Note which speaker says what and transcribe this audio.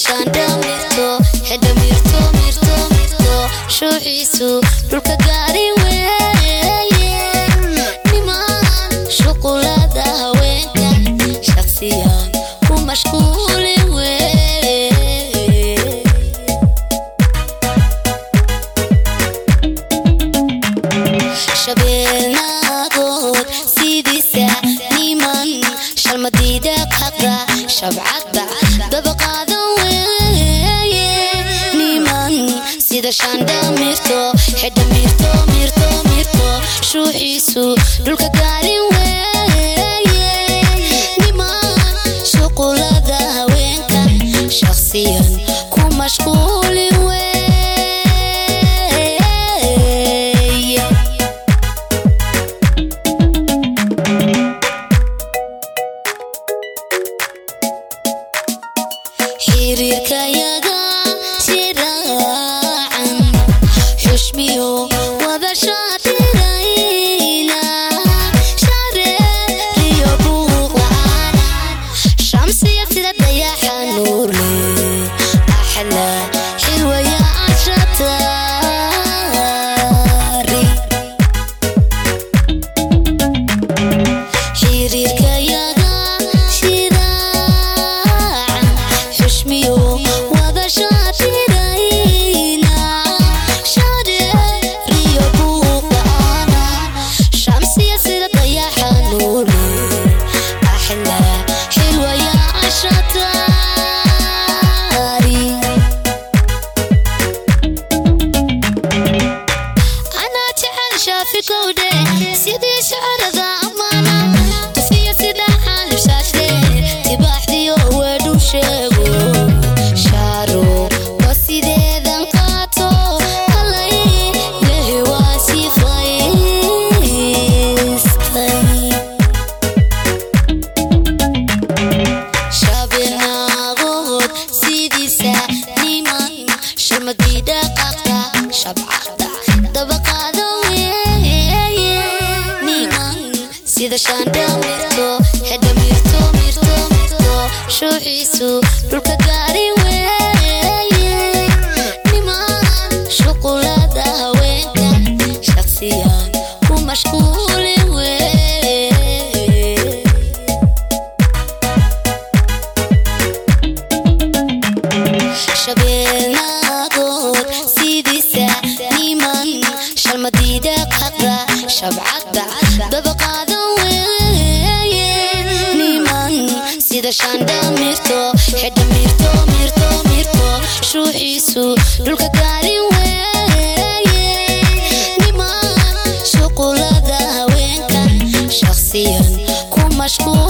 Speaker 1: shaandha mirto xedha mirto mirto mirto shuuxiisu dhulka gaari weeye niman shuqulada haweenka shaqsiyan ku mashquuli weeye shabeelnaagood sidiisa niman shalmadiida qaqa shabcadda dabaqaadan weeye niman sida shaandha mirto xedha mirto mirto mirto shuuxiisu dhulka gaarin weeye niman shuqulada haweenka shaqsiyan ku mashquuli weeye xiriirkayaga siraacan xushmiyo wada shaatirayna shareeriyo buuqaan shamsiya sida dayaxa nuurle axla xilwaya ashataari xiriirkayaga shiraacan xushmiyo wada shaatirayna shareeriyo buuqaana shamsiya sida dayaxa nuurle axla xilwaya ashataari anaa jecel shaafikowdhe sidii shacarada ammaana tufiya sida xaalibshaashle tibaaxdiyo weedhu sheego shaaro waa sideedan qaato allay lehi waa sifaystay shabeennaagood sidiisa niman sharmadiidha qaqa shabcada dabaqaada weeye niman sida shaandha mirto xedha mirto mirto mirto shuuxiisu dhulka gaari weeye niman shuqulada haweenka shaqsiyan ku mashquuli weeye shabeelnaagood sidiisa niman shalmadiida qaqa shabcadda dabaqaadan weeye niman sida shaandha mirto xedha mirto mirto mirto shuuxiisu dhulka gaarin weeye niman shuqulada haweenka shaqsiyan ku mashquul